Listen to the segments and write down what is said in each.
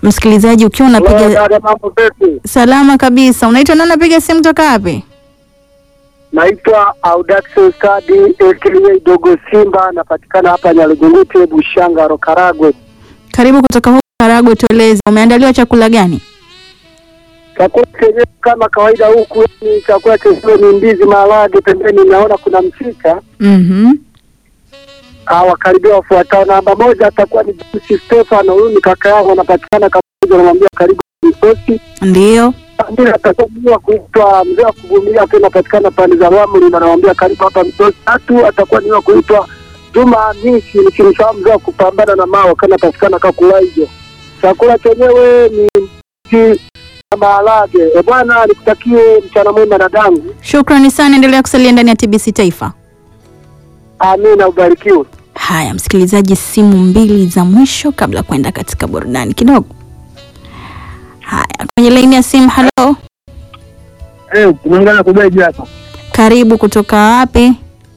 Msikilizaji, ukiwa Hello, unapiga dada, mambo vipi? salama kabisa, unaitwa nani? Unapiga simu toka wapi? Naitwa Audaxo Stadi aka Dogo Simba, napatikana hapa Nyalugungute, Bushanga, Karagwe. Karibu kutoka huko Karagwe, tueleze umeandaliwa chakula gani? Chakula chenyewe kama kawaida huku ni chakula chenyewe ni ndizi, maharage, pembeni naona kuna mchicha. Mhm. Ah, wakaribia wafuatao. Namba moja atakuwa ni James Stefano, huyu ni kaka yangu, anapatikana Kabuja, namwambia karibu Msosi. Ndio. Pili atakuwa mzee wa kuitwa mzee wa kuvumilia, akiwa anapatikana pande za Rwamuri, na namwambia karibu hapa Msosi. Tatu atakuwa ni wa kuitwa Juma Hamisi, nikimfahamu mzee wa kupambana na mawe, kana patikana Kakulaijo. Chakula chenyewe ni mchi na maharage. E bwana, nikutakie mchana mwema dadangu. Shukrani sana, endelea kusalia ndani ya TBC Taifa. Amina, ubarikiwe. Haya, msikilizaji, simu mbili za mwisho kabla ya kwenda katika burudani kidogo. Haya, kwenye laini ya simu. Halo, Eh, tunaungana kubeji hapa karibu. Kutoka wapi?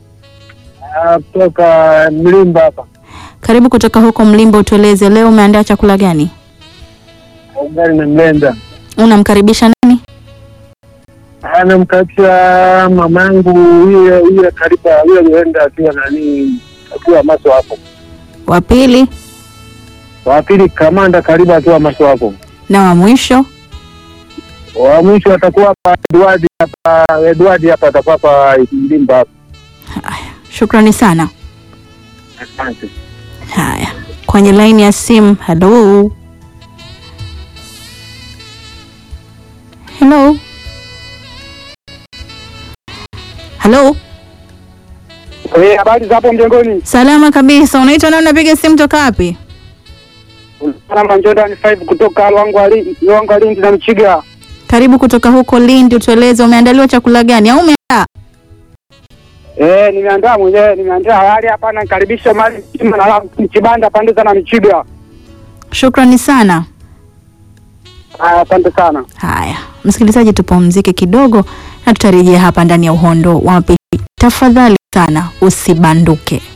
kutoka Mlimba hapa. Karibu kutoka huko Mlimba. Utueleze leo umeandaa chakula gani? Ugali na mlenda. Unamkaribisha nani? anamkatia mamangu yule yule kariba yule alienda akiwa nani akiwa maso hapo. Wa pili Wa pili kamanda kariba akiwa maso hapo. na wa mwisho. Wa mwisho atakuwa hapa Edward hapa Edward hapa atakuwa hapa Mlimba hapa. Haya, shukrani sana. Asante. Haya, kwenye laini ya simu. Halo, helo, halo. Eh, habari za hapo mjengoni? Salama kabisa. Unaitwa nani? Unapiga simu toka wapi? Salama Jordan 5 kutoka Lwangu Ali Lwangu Ali na Mchiga. Karibu kutoka huko Lindi. Utueleze umeandaliwa chakula gani au umeandaa? Eh, nimeandaa mwenyewe, nimeandaa hali hapa na karibisha mali mzima na Mchibanda pande za na Mchiga. Shukrani sana. Ah, Asante sana. Haya, msikilizaji, tupumzike kidogo na tutarejea hapa ndani ya uhondo wa mapishi. Tafadhali sana usibanduke.